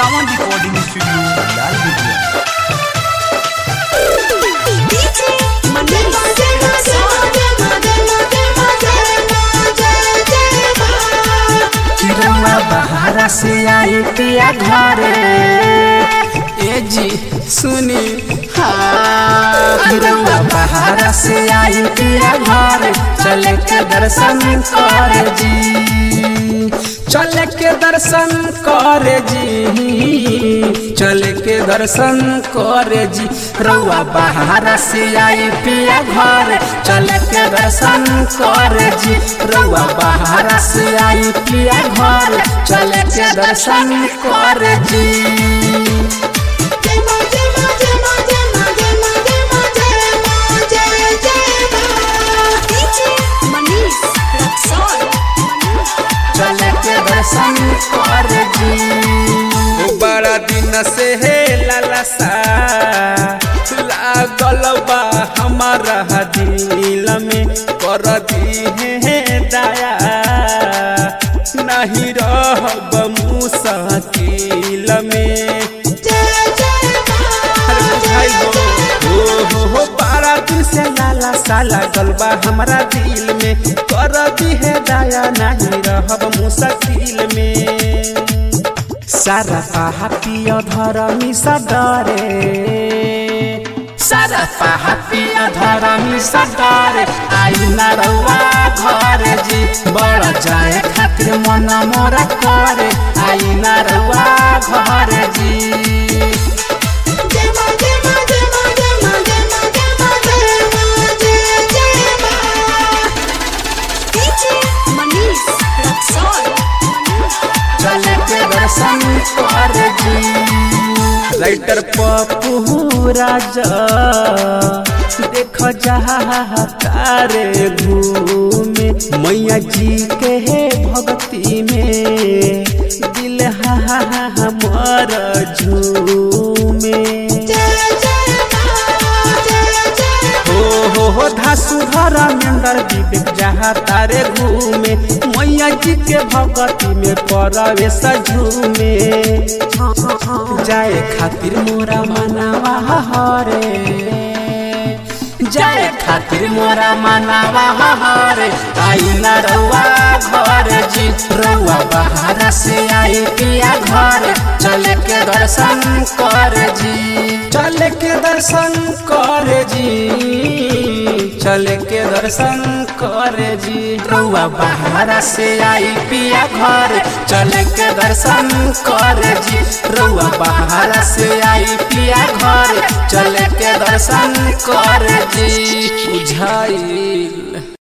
सावन recording studio लाल बिटिया DJ Manish चिरौआ बहारा से आई पिया घरे ए जी सुनी हाँ चिरौआ बहारा से आई पिया घरे चले के दर्शन कर जी चले के दर्शन कर जी चले के दर्शन कर जी रउआ बहारा से आई पिया घर चले के दर्शन कर जी रउआ बहारा से आई पिया घर चले के दर्शन कर जी DJ Manish Raksol चले के दर्शन कर जी ओ बड़ा दिन से हे लालसा लागल बा हमारा दिल में कर दी है दया नहीं रहब मुसाकिल में अरे बुझाइल हो हो हो हो बड़ा दिन से लाला सा लागल बा हमारा दिल में कर दी है दया नहीं रहब मुसाकिल में सारा पाहा पियो धरमी सदरे सारा पाहा पियो धरमी सदरे आई ना रउआ घर जी बड़ जाए खातिर मन मोरा करे आई ना रउआ घर जी DJ Manish Raksol चले के दर्शन कर जी राइटर पप्पू राजा देख जहा तारे घूमे मैया जी के हे भक्ति में दिल हा हा हा हमर झूमे हो हो हो धासु धरा मेंदर विवेक जहाँ तारे घूमे मैया जी के भगती में परवे सझूमे जाए खातिर मोरा मनावा हरे जाए खातिर मोरा मनावा हरे आई ना रउआ घर जी रउआ बहारा से आई पिया घर चले के दर्शन कर जी चले के दर्शन कर जी चले के दर्शन कर जी रउआ बहारा से आई पिया घर चले के दर्शन कर जी रउआ बहारा से आई पिया घर चले के दर्शन कर जी बुझाइल